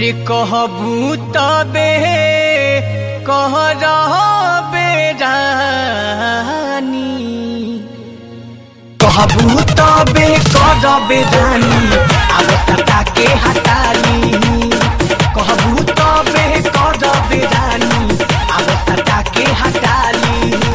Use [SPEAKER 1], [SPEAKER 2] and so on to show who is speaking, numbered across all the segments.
[SPEAKER 1] रे कहबू तबे कह रहबे रानी कहबू तबे करबे रानी अब सटा के हटाली कहबू तबे करबे रानी अब सटा के हटाली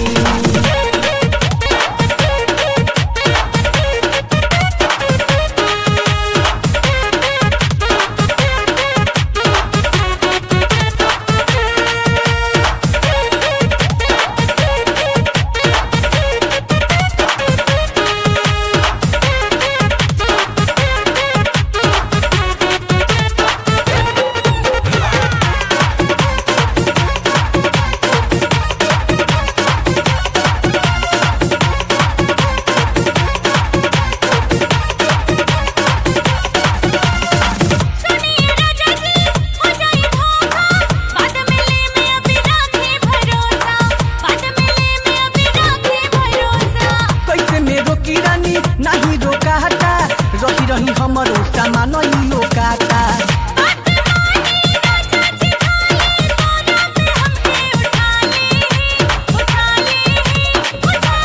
[SPEAKER 2] सुनिए राजा जी हो जाए धोखा बाद में ले में अभी राखे भरोसा बाद में ले में अभी राखे भरोसा
[SPEAKER 1] कैसे मेरो किरानी नाही रोकाता रही रही हमरो सामान ई लोकाता
[SPEAKER 2] बात मानी राजा जी खाली सोना पे हमके उठा ले उठा ले उठा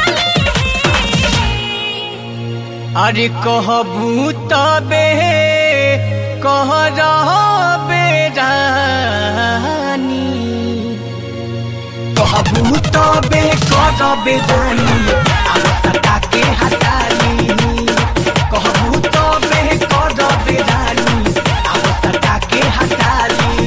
[SPEAKER 2] ले
[SPEAKER 1] अरे कहबू तबे कह रहबे रानी कहबू तबे करबे रानी अब सटा के हटाली कहबू तबे करबे रानी अब सटा के हटाली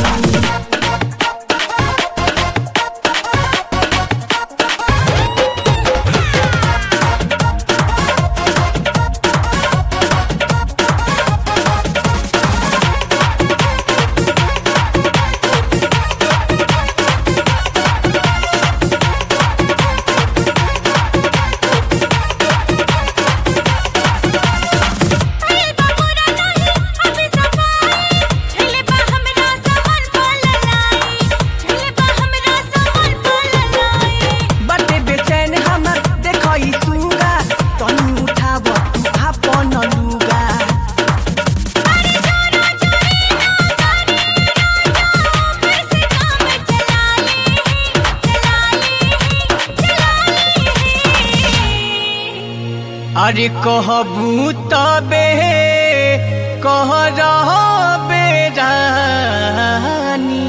[SPEAKER 2] अरे बाबूरा नहीं अभी सफाई झले बा हमरा सामान पललाई झले बा हमरा सामान पललाई
[SPEAKER 1] बाटे बेचैन हमर देखई सुगा तनी उठाब तू आपन लुगा
[SPEAKER 2] अरे जोरा जोरी ना करे राजा कैसे काम चला ले चला ले चला ले
[SPEAKER 1] अरे कहबू तबे कह रहबे रानी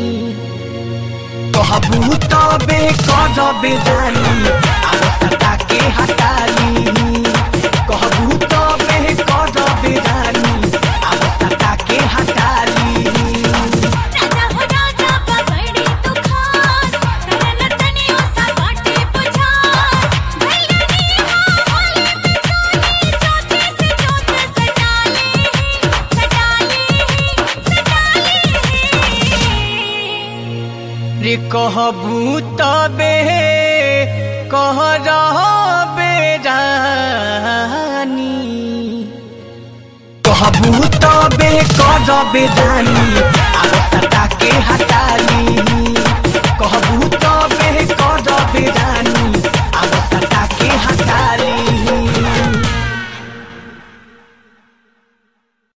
[SPEAKER 1] कहबू तबे करबे रानी अब सटा के हटाली कहबू तबे करबे रानी अब सटा के हटाली
[SPEAKER 2] राजा हो राजा बा बड़ी तू खास करन तनियो सा बाटे पुछास भैलनी हां भोले में सोनी चोचे से चोच सटा ले सटा ले सटा ले
[SPEAKER 1] रे कहबू तबे कह रहबे रानी कहबू तबे करबे रानी अब सटा